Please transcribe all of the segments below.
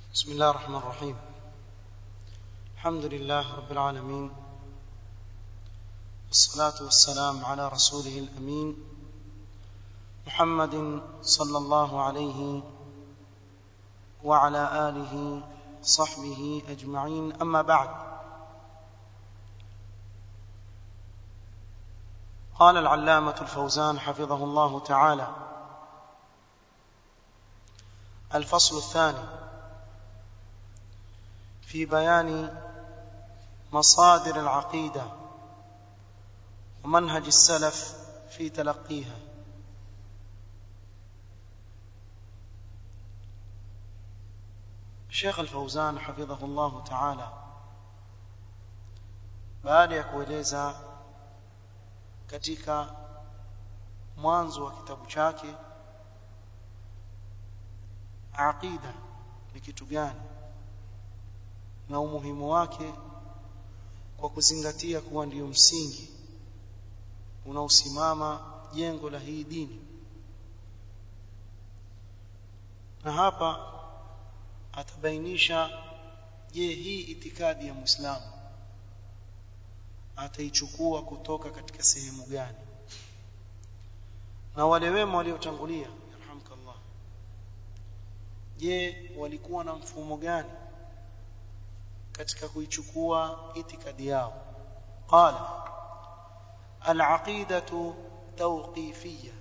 بسم الله الرحمن الرحيم الحمد لله رب العالمين والصلاة والسلام على رسوله الأمين محمد صلى الله عليه وعلى آله وصحبه أجمعين أما بعد قال العلامة الفوزان حفظه الله تعالى الفصل الثاني في بيان مصادر العقيدة ومنهج السلف في تلقيها الشيخ الفوزان حفظه الله تعالى baada ya kueleza katika mwanzo wa kitabu chake aqida ni kitu gani na umuhimu wake kwa kuzingatia kuwa ndiyo msingi unaosimama jengo la hii dini na hapa atabainisha je hii itikadi ya Muislamu ataichukua kutoka katika sehemu gani na wale wema waliotangulia yarhamkallah je walikuwa na mfumo gani katika kuichukua itikadi yao qala al-aqidatu tawqifiyya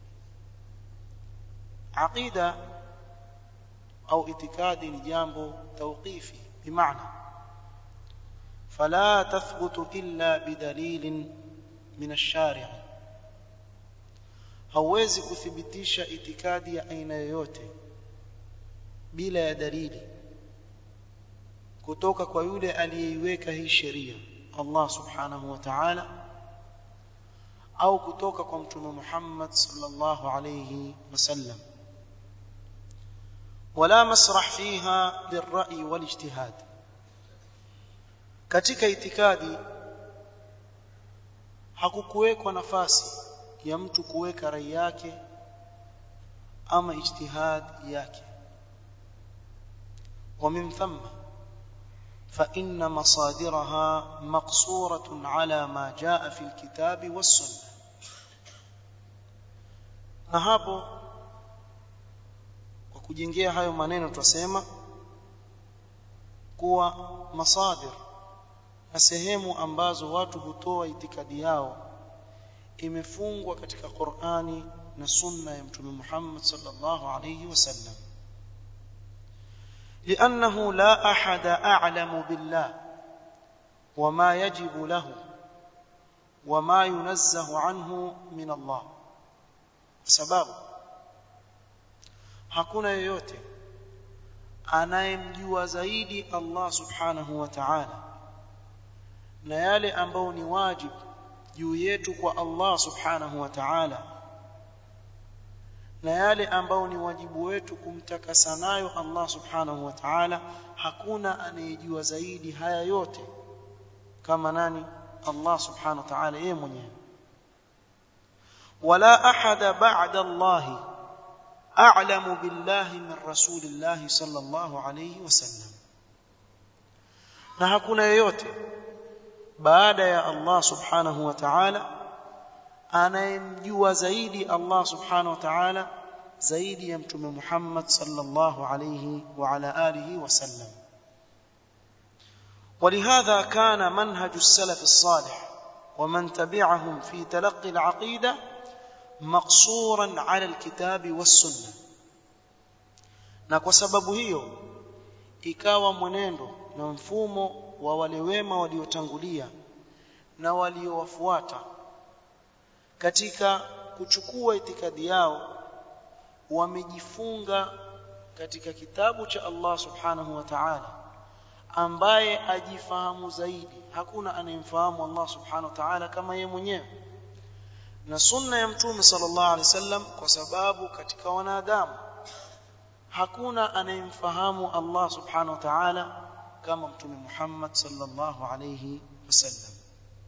aqida au itikadi ni jambo tawqifi bimaana fala tathbutu illa bidalilin min ash-shari' hauwezi kuthibitisha itikadi ya aina yoyote bila ya dalili kutoka kwa yule aliyeiweka hii sheria Allah subhanahu wa ta'ala au kutoka kwa mtume Muhammad sallallahu alayhi wasallam wala masrah fiha lirra'i walijtihad katika itikadi hakukuwekwa nafasi ya mtu kuweka rai yake ama ijtihad yake ومن ثم فإن مصادرها مقصورة على ما جاء في الكتاب والسنة na hapo kwa kujengea hayo maneno tutasema kuwa masadir na sehemu ambazo watu hutoa itikadi yao imefungwa katika Qur'ani na sunna ya Mtume Muhammad sallallahu alayhi wasallam لأنه لا أحد أعلم بالله وما يجب له وما ينزه عنه من الله sababu hakuna yoyote anayemjua zaidi Allah subhanahu wa ta'ala na yale ambao ni wajibu juu yetu kwa Allah subhanahu wa ta'ala na yale ambao ni wajibu wetu kumtakasa nayo Allah subhanahu wa ta'ala hakuna anayejua zaidi haya yote kama nani Allah subhanahu wa ta'ala yeye mwenyewe wala ahada ba'da Allah a'lamu billahi min rasulillah sallallahu alayhi wasallam na hakuna yeyote baada ya Allah subhanahu wa ta'ala anayemjua zaidi Allah subhanahu wa ta'ala zaidi ya mtume Muhammad sallallahu alayhi wa ala alihi wasallam ولهذا كان منهج السلف الصالح ومن تبعهم في تلقي العقيدة مقصورا على الكتاب والسنة na kwa sababu hiyo ikawa mwenendo na mfumo wa wale wema waliotangulia na waliowafuata katika kuchukua itikadi yao wamejifunga katika kitabu cha Allah subhanahu wa ta'ala ambaye ajifahamu zaidi hakuna anayemfahamu Allah subhanahu wa ta'ala kama yeye mwenyewe na sunna ya mtume sallallahu alaihi wasallam kwa sababu katika wanadamu hakuna anayemfahamu Allah subhanahu wa ta'ala kama mtume Muhammad sallallahu alaihi wasallam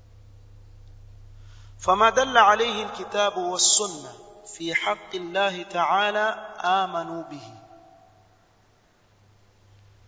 فما دل عليه الكتاب والسنه في حق الله تعالى آمنوا به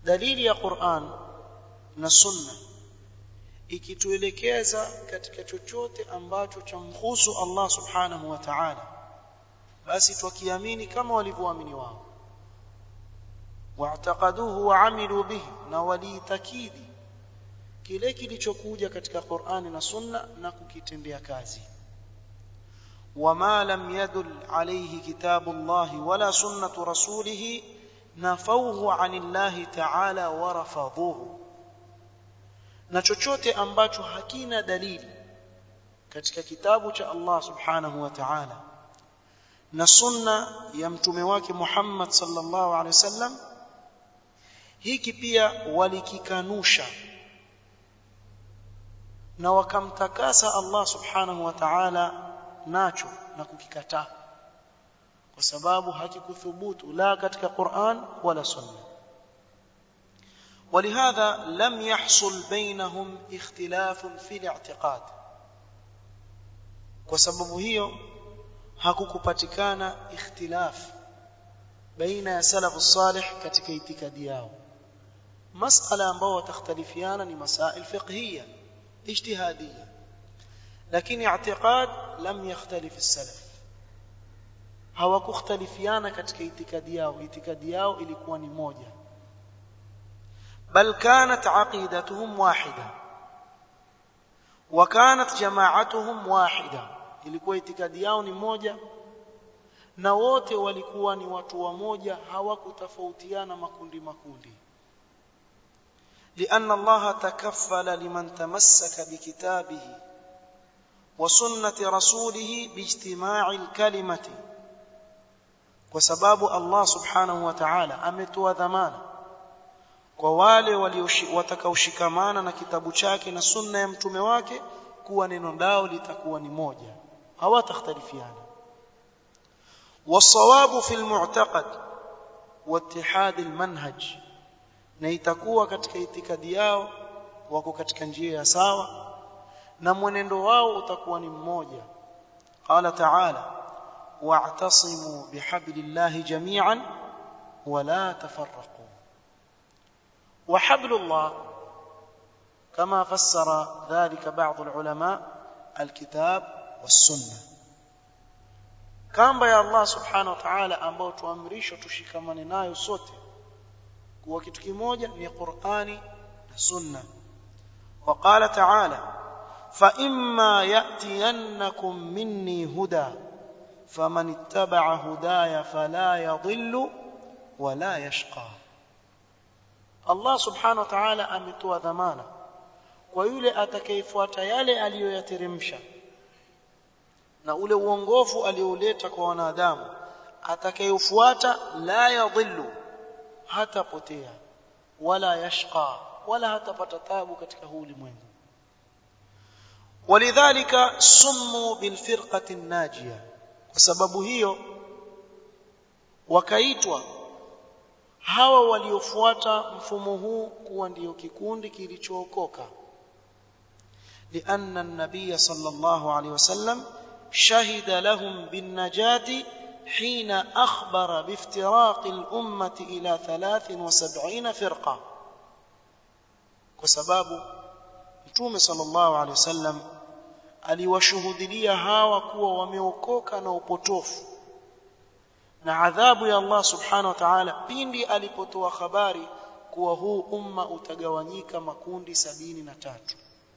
dalili ya Qur'an na sunna ikituelekeza katika chochote ambacho chamhusu Allah subhanahu wa ta'ala basi twakiamini kama walivyoamini wao wa'taqaduhu wa 'amilu bihi na waliitakidi kile kilichokuja katika Qur'ani na Sunna na kukitendea kazi wama lam yadul alayhi kitabu Allah wala sunnatu rasulih nafawhu 'anillahi ta'ala wa rafadhuhu na chochote ambacho hakina dalili katika kitabu cha Allah subhanahu wa ta'ala na sunna ya mtume wake Muhammad sallallahu alaihi wasallam hiki pia walikikanusha na wakamtakasa Allah subhanahu wa ta'ala nacho na kukikataa kwa sababu hakikuthubutu la katika Qur'an wala sunna ولهذا لم يحصل بينهم اختلاف في الاعتقاد kwa sababu hiyo hakukupatikana ikhtilaf baina ya salafu salih katika itikadi yao masala ambao watakhtalifiana ni masail fiqhiyya ijtihadiyya lakini i'tiqad lam yakhtalif as-salaf hawakukhtalifiana katika itikadi yao itikadi yao ilikuwa ni moja بل كانت عقيدتهم واحدة وكانت جماعتهم واحدة ilikuwa itikadi yao ni moja na wote walikuwa ni watu wa moja hawakutofautiana makundi makundi لأن الله تكفل لمن تمسك بكتابه وسنة رسوله باجتماع الكلمة وسباب الله سبحانه وتعالى أمتوا ذمانا kwa wale watakaoshikamana na kitabu chake na sunna ya mtume wake kuwa neno lao litakuwa ni moja hawatakhtalifiana wasawabu fi almu'taqad wattihad almanhaj na itakuwa katika itikadi yao wako katika njia ya sawa na mwenendo wao utakuwa ni mmoja qala ta'ala wa'tasimu bihablillahi jami'an wala tafarraqu وحبل الله كما فسر ذلك بعض العلماء الكتاب والسنه kamba ya Allah subhanahu wa ta'ala ambao tuamrishwa tushikamane nayo sote kuwa kitu kimoja ni Qur'ani na Sunna وقال تعالى فإما يأتينكم مني هدى فمن اتبع هداي فلا يضل ولا يشقى Allah subhanahu wa ta'ala ametoa dhamana kwa yule atakayefuata yale aliyoyateremsha na ule uongofu alioleta kwa wanadamu atakayefuata la yadhillu hatapotea wala yashqa wala hatapata tabu katika huu ulimwengu walidhalika summu bilfirqati najia kwa sababu hiyo wakaitwa hawa waliofuata mfumo huu kuwa ndiyo kikundi kilichookoka لأن النبي صلى الله عليه وسلم شهد لهم بالنجاة حين أخبر بافتراق الأمة إلى ثلاث وسبعين فرقة وسباب متوم صلى الله عليه وسلم aliwashuhudilia hawa kuwa wameokoka na upotofu na adhabu ya Allah subhanahu wa ta'ala pindi alipotoa habari kuwa huu umma utagawanyika makundi sabini na tatu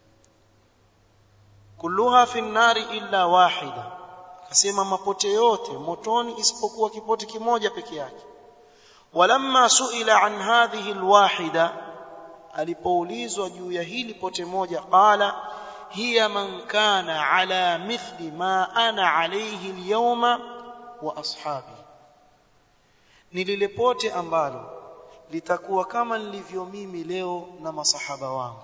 kulluha fi nnari illa wahida akasema mapote yote motoni isipokuwa kipote kimoja peke yake walamma suila an hadhihi alwahida alipoulizwa juu ya hili pote moja qala hiya man kana ala mithli ma ana alayhi alyawma wa ashabi ni lile pote ambalo litakuwa kama nilivyo mimi leo na masahaba wangu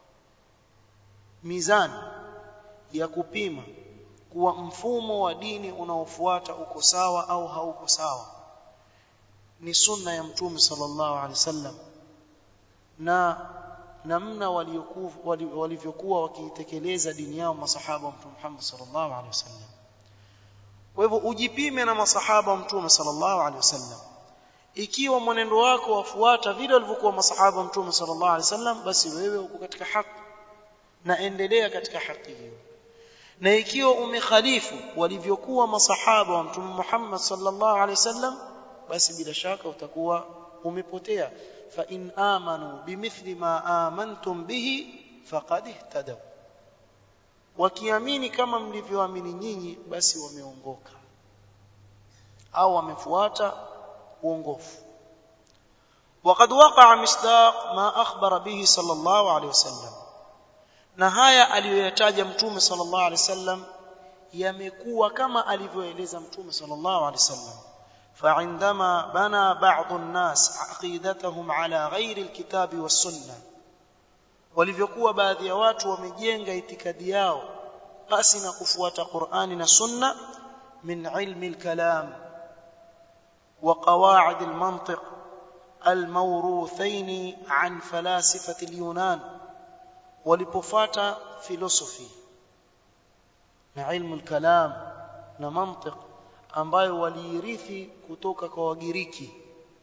mizani ya kupima kuwa mfumo wa dini unaofuata uko sawa au hauko sawa ni sunna ya mtume sallallahu alaihi wasallam na namna walivyokuwa wakiitekeleza dini yao masahaba wa mtume Muhammad sallallahu alaihi wasallam kwa hivyo ujipime na masahaba wa mtume sallallahu alaihi wasallam ikiwa mwenendo wako wafuata vile walivyokuwa masahaba wa mtume sallallahu alaihi wasallam basi wewe uko katika haki na endelea katika haki hiyo na ikiwa umekhalifu walivyokuwa masahaba wa mtume Muhammad sallallahu alaihi wasallam basi bila shaka utakuwa umepotea fa in amanu bimithli ma amantum bihi faqad ihtadaw wakiamini kama mlivyoamini nyinyi basi wameongoka au wamefuata uongofu وقد وقع مصداق ما أخبر به صلى الله عليه وسلم na haya aliyoyataja mtume sallallahu alaihi wasallam yamekuwa kama alivyoeleza mtume sallallahu alaihi wasallam فعندما بنى بعض الناس عقيدتهم على غير الكتاب والسنه walivyokuwa baadhi ya watu wamejenga itikadi yao basi na kufuata Qur'ani na Sunna min ilmi al-kalam wa qawaid al-mantiq al-mawruthain an falasifati al-yunan walipofuata philosophy na ilmu al-kalam na mantiq ambayo waliirithi kutoka kwa wagiriki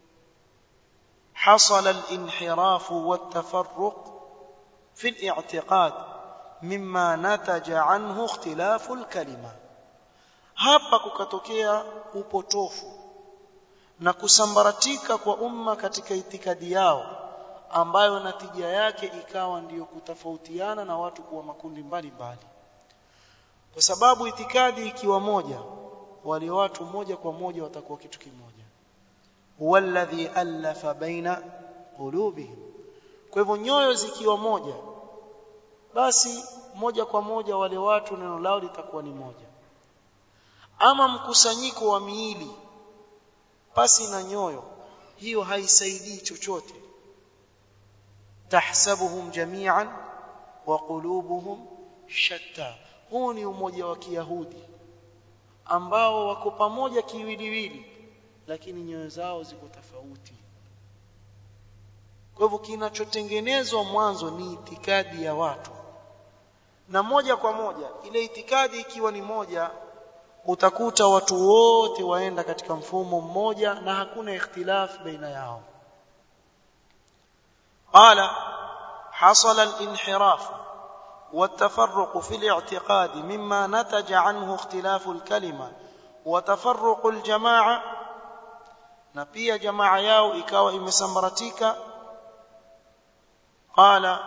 حصل الانحراف والتفرق في الاعتقاد مما نتج عنه اختلاف الكلمه hapa kukatokea upotofu na kusambaratika kwa umma katika itikadi yao ambayo natija yake ikawa ndiyo kutofautiana na watu kuwa makundi mbalimbali kwa sababu itikadi ikiwa moja wale watu moja kwa moja watakuwa kitu kimoja huwalladhi alafa baina qulubihim kwa hivyo nyoyo zikiwa moja basi moja kwa moja wale watu neno lao litakuwa ni moja ama mkusanyiko wa miili pasi na nyoyo hiyo haisaidii chochote tahsabuhum jami'an wa qulubuhum shatta huu ni umoja wa kiyahudi ambao wako pamoja kiwiliwili lakini nyoyo zao ziko tofauti kwa hivyo kinachotengenezwa mwanzo ni itikadi ya watu na moja kwa moja ile itikadi ikiwa ni moja utakuta watu wote waenda katika mfumo mmoja na hakuna ikhtilaf baina yao qala hasala al-inhiraf والتفرق في الاعتقاد مما نتج عنه اختلاف الكلمه وتفرق الجماعه na pia jamaa yao ikawa imesambaratika قال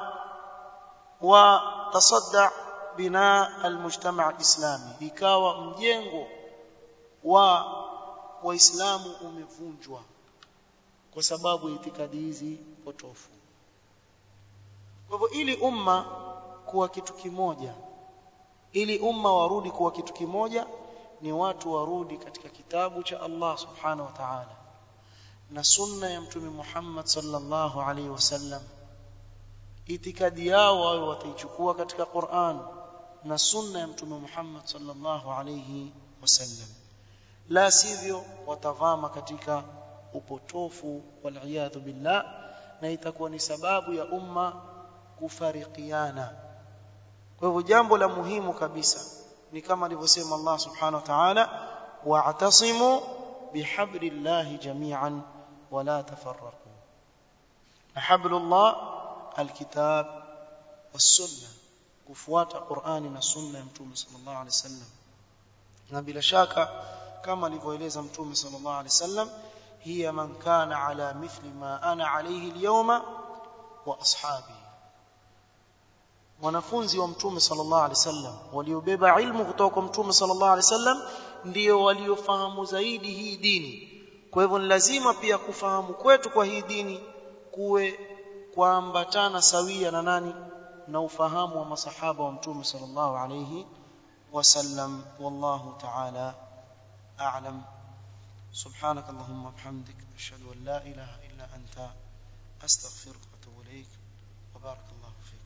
وتصدع بناء المجتمع الاسلامي ikawa mjengo wa waislamu umevunjwa kwa sababu ya itikadi hizi potofu kwa hivyo ili umma kuwa kitu kimoja ili umma warudi kuwa kitu kimoja ni watu warudi katika kitabu cha Allah subhanahu wa ta'ala na sunna ya mtume Muhammad sallallahu alaihi wasallam itikadi yao wao wataichukua katika Qur'an na sunna ya mtume Muhammad sallallahu alaihi wasallam la sivyo watavama katika upotofu wal billah na itakuwa ni sababu ya umma kufarikiana kwa hivyo jambo la muhimu kabisa ni kama alivyosema Allah subhanahu wa ta'ala wa'tasimu bihablillahi jami'an wala tafarraqu hablullah alkitab was-sunnah kufuata Qur'ani na sunna ya Mtume sallallahu alaihi wasallam na bila shaka kama alivyoeleza Mtume sallallahu alaihi wasallam hiya man kana ala mithli ma ana alayhi al-yawma wa ashabi wanafunzi wa Mtume sallallahu alaihi wasallam waliobeba ilmu kutoka kwa Mtume sallallahu alaihi wasallam ndio waliofahamu zaidi hii dini kwa hivyo ni lazima pia kufahamu kwetu kwa hii dini kuwe kuambatana sawia na nani na ufahamu wa masahaba wa mtume sallallahu alayhi wasallam wallahu ta'ala a'lam سبحانك اللهم وبحمدك أشهد أن لا إله إلا أنت أستغفرك وأتوب إليك وبارك الله فيك